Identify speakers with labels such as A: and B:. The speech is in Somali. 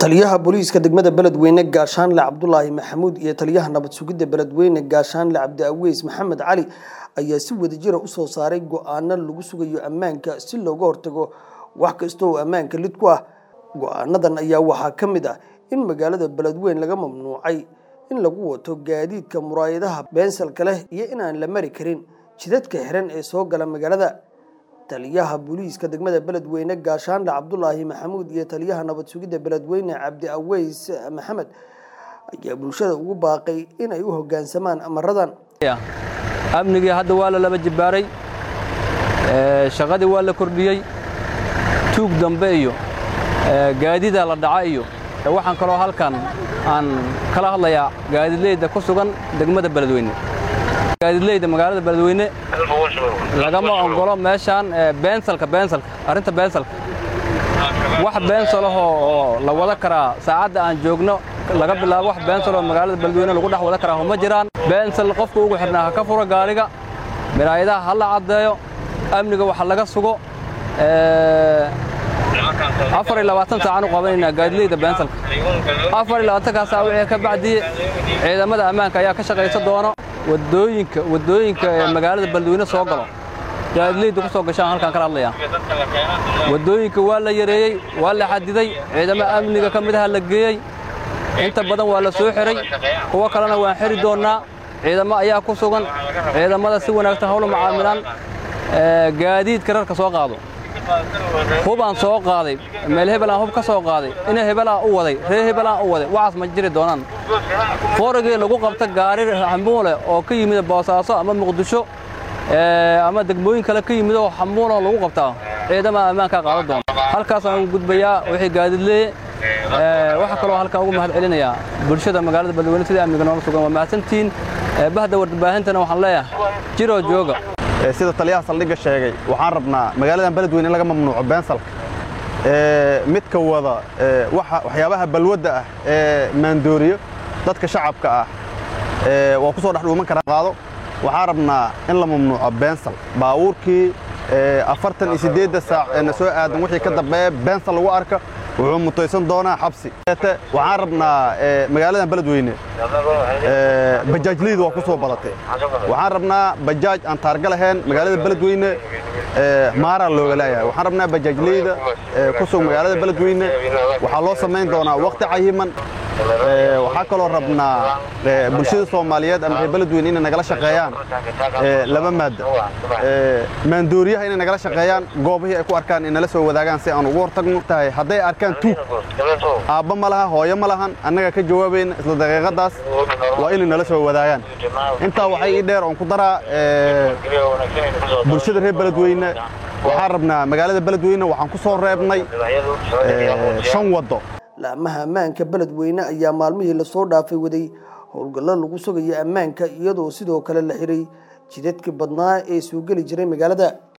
A: taliyaha booliiska degmada beledweyne gaashaanle cabdulaahi maxamuud iyo taliyaha nabad sugidda beledweyne gaashaanle cabdi aweys maxamed cali ayaa si wadajira usoo saaray go-aano lagu sugayo ammaanka si looga hortago wax kasta oo ammaanka lid ku ah go-aanadan ayaa waxaa ka mid ah in magaalada beledweyne laga mamnuucay in lagu wato gaadiidka muraayadaha beensalka leh iyo inaan la mari karin jidadka xiran ee soo gala magaalada taliyaha booliiska degmada beledweyne gaashaanle cabdulaahi maxamuud iyo taliyaha nabad sugidda beledweyne cabdi aweys maxamed ayaa bulshada ugu baaqay inay u hoggaansamaan amaradan
B: amnigii hadda waa la laba jibbaaray shaqadii waa la kordhiyey tuug dambe iyo gaadida la dhaca iyo waxaan kaloo halkan aan kala hadlayaa gaadidleyda ku sugan degmada beledweyne gaadidleyda magaalada beledweyne lagama ogolo meeshaan beensalka beensalka arrinta beensalka wax beensalahoo oo la wada karaa saacadda aan joogno laga bilaabo wax beensaloo magaalada beledweyne lagu dhex wada karaa ma jiraan beensal qofka ugu xidhnaa ha ka furo gaariga miraayadaha ha la caddeeyo amniga waxa laga sugo afar iyo labaatan saacaan u qabanaynaa gaadileyda beensalka afar iyo labaatankaa saac wixii ka bacdiye ciidamada ammaanka ayaa ka shaqaysa doono wadooyinka waddooyinka ee magaalada beledweyne soo galo gaadileyda ku soo gashaan halkaan kala hadlayaa waddooyinka waa la yareeyey waa la xadiday ciidamo amniga ka mid aha la geeyey inta badan waa la soo xiray kuwo kalena waan xiri doonnaa ciidamo ayaa ku sugan ciidamada si wanaagsan hawla macaamilaan gaadiidka rarka soo qaado hubaan soo qaaday meel hebelaan hub ka soo qaaday ina hebelaan u waday reer hebelaan u waday waxaas ma jiri doonaan foragii lagu qabta gaari xamuule oo ka yimid boosaaso ama muqdisho ama degmooyin kale ka yimid oo xamuuloo lagu qabtaa ciidama ammaankaa qaadan doona halkaasaan ugu gudbayaa wixii gaadidleeye waxaa kaloo halkan ugu mahad celinayaa bulshada magaalada beledweyne sidai amniga noola sugan waa mahadsantihiin bahda warbaahintana waxaan leeyahay jiroo jooga
C: sida taliyaha saldhigga sheegay waxaan rabnaa magaaladan beledweyne in laga mamnuuco beensalka midka wada waxyaabaha balwadda ah ee maandooriyo dadka shacabka ah waa ku soo dhex dhuuman karaa qaado waxaan rabnaa in la mamnuuco beensal baabuurkii afartan iyo siddeedda saac eena soo aadan wixii ka dambeeya beensal lagu arka wuxuu mutaysan doonaa xabsi waxaan rabnaa magaaladan beledweyne bajaajleyda waa ku soo badatay waxaan rabnaa bajaaj aan taarga lahayn magaalada beledweyne maaraa looga leeyahay waxaan rabnaa bajaajleyda ku sug magaalada beledweyne waxaa loo samayn doonaa waqti cayiman waxaa kaloo rabnaa bulshada soomaaliyeed ama reer beledweyne inay nagala shaqeeyaan laba maadda maandooriyaha inay nagala shaqeeyaan goobihii ay ku arkaan inala soo wadaagaan si aan ugu hortagno tahay hadday arkaan tuug aabba ma laha hooyo ma lahan annaga ka jawaabayna isla daqiiqadaas waa inay nala soo wadaagaan intaa waxay ii dheer oon ku daraa bulshada reer beledweyne waxaan rabnaa magaalada beledweyne waxaan ku soo reebnay shan waddo
A: laamaha ammaanka beledweyne ayaa maalmihii lasoo dhaafay waday howlgallo lagu sugayo ammaanka iyadoo sidoo kale la xiray jidadkii badnaa ee soo geli jiray magaalada